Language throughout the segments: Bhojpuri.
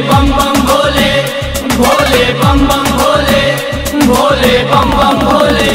बम बम भोले भोले बम बम भोले भोले बम बम भोले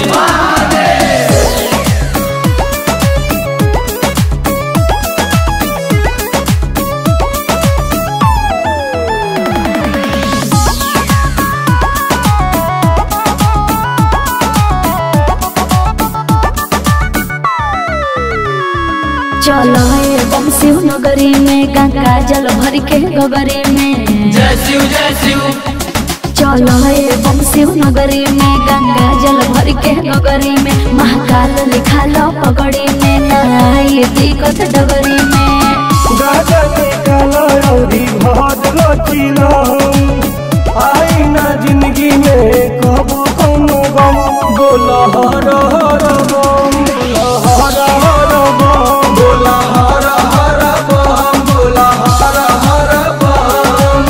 चलो हे बम शिव नगरी में गंगा जल भर के गगरी में जय शिव जय शिव चलो हे बम शिव नगरी में गंगा जल भर के गगरी में महाकाल लिखा लो पगड़ी में नाई दिक्कत डगरी में गाजा के काला रौदी भाद लचिला आई ना जिंदगी में कबो कोनो गम बोला हर हर बम बोला हर हर बम बोला हर हर बम बोला हर हर बम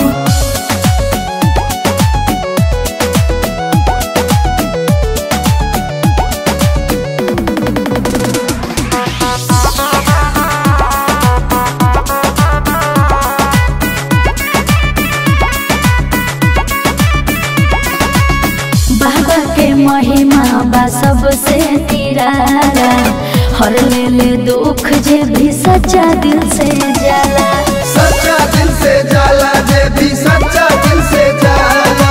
बाबा के महिमा बा सबसे निराला हर ले ले दुख जे भी सच्चा दिल से जाला सच्चा दिल से जाला जे भी सच्चा दिल से जाला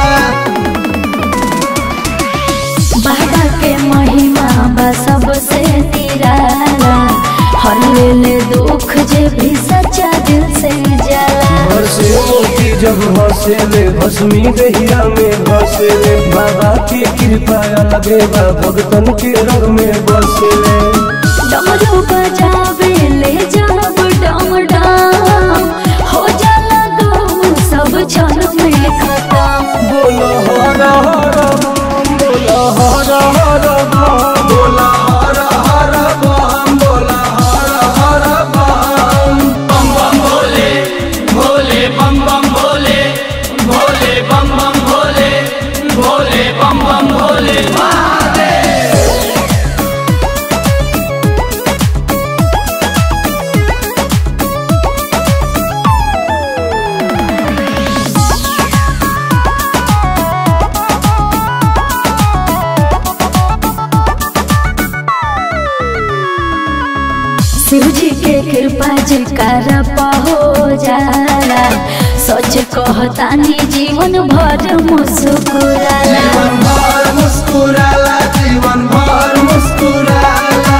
बाबा के महिमा बा सबसे निराला हर ले ले दुख जे भी सच्चा दिल से जाला हर्षे मोती जब हंसेले भस्मी दहिया में हंसेले बाबा की कृपा लगे बा भगतन के रंग में बसेले डमरू बजावे ले जब डम डम हो जाला गम सब क्षण में खत्म बोला हर हर बम बोला हर हर बम बोला हर हर बम बोला हर हर बम बम बम भोले भोले बम बम भोले भोले बम बम भोले भोले बम बम भोले शिव जी के कृपा जयकार हो जाला सच कहतानी जीवन भर मुस्कुराला जीवन भर मुस्कुराला जीवन भर मुस्कुराला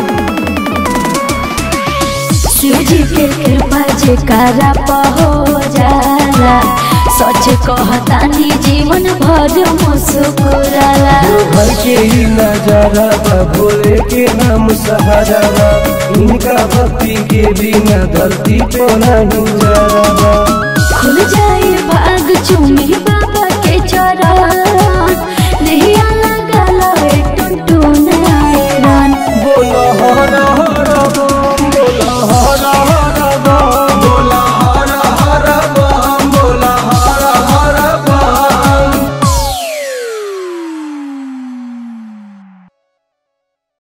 शिव जी के कृपा जयकार हो जाला सच कहतानी जीवन भर मुस्कुराला भर के ही नजारा बा भोले के नाम सहारा बा इनका भक्ति के बिना धरती पे नहीं जरा बा खुल जाए भाग चुमी बा